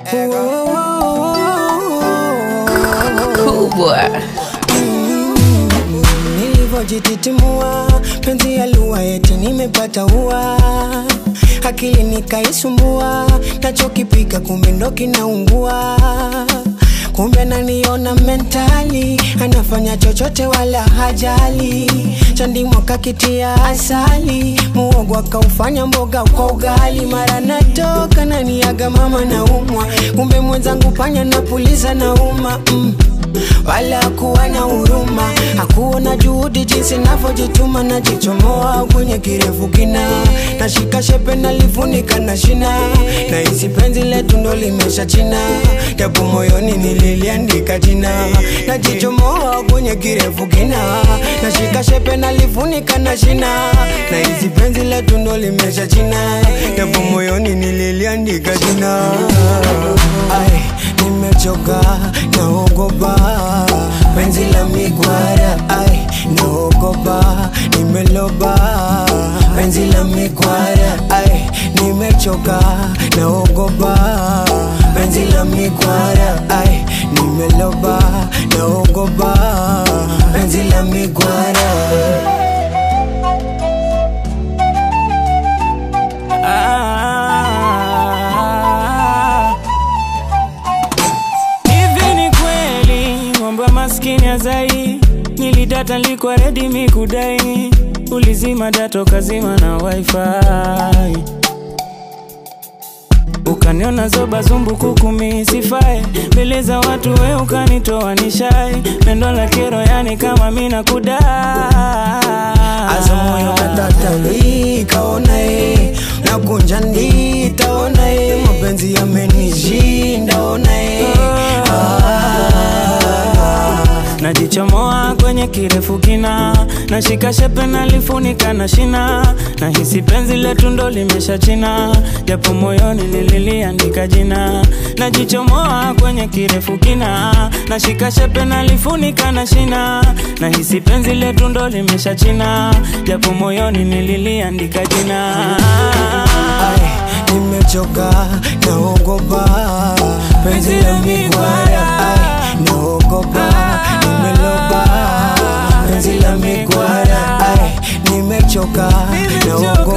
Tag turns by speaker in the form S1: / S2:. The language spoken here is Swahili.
S1: kubwa
S2: nilivyojititimua penzi ya lua eti nimepata ua akili nikaisumbua nachokipika kumbe ndo kinaungua kumbe ananiona mentali anafanya chochote wala hajali chandimwa kakitia asali muogo akaufanya mboga kwa ugali mara natoka naniaga mama na umwa kumbe mwenzangu panya napuliza na uma mm wala kuwa na huruma, hakuona juhudi jinsi navyojituma, najichomoa kwenye kirefu kina, nashika shepe nalifunika na shina, na hisi penzi letu ndo limesha china, japo moyoni nililiandika jina, najichomoa kwenye kirefu kina, nashika shepe nalifunika na shina, na hisi penzi letu ndo limesha china, japo moyoni nililiandika jina. Ai, nimechoka naogopa penzi la mikwara ai naogopa nimeloba penzi la mikwara ai nimechoka naogopa penzi la mikwara ai nimeloba naogopa penzi la mikwara
S3: Ah. Hivi ni kweli ng'ombe maskini azai, nilidata nilikuwa redi mikudai, ulizima dato kazima na wifi ukaniona zoba zumbu kukumi sifae mbele za watu we ukanitoa nishai pendo la kero yani kama mina kudai
S2: Asa moyo katatali kaona e nakunja ndi taona e mapenzi yamenishinda ona e
S3: najichomoa kwenye kirefu kina nashika shepe nalifunika na shina na hisi penzi letu ndo limesha china japo moyoni nililiandika jina najichomoa kwenye kirefu kina nashika shepe nalifunika na shina na hisi penzi letu ndo limesha china japo moyoni nililiandika jina
S2: Ai, nimechoka naogopa penzi la mikwara ai naogopa nimeloba penzi la mikwara ai nimechoka naogopa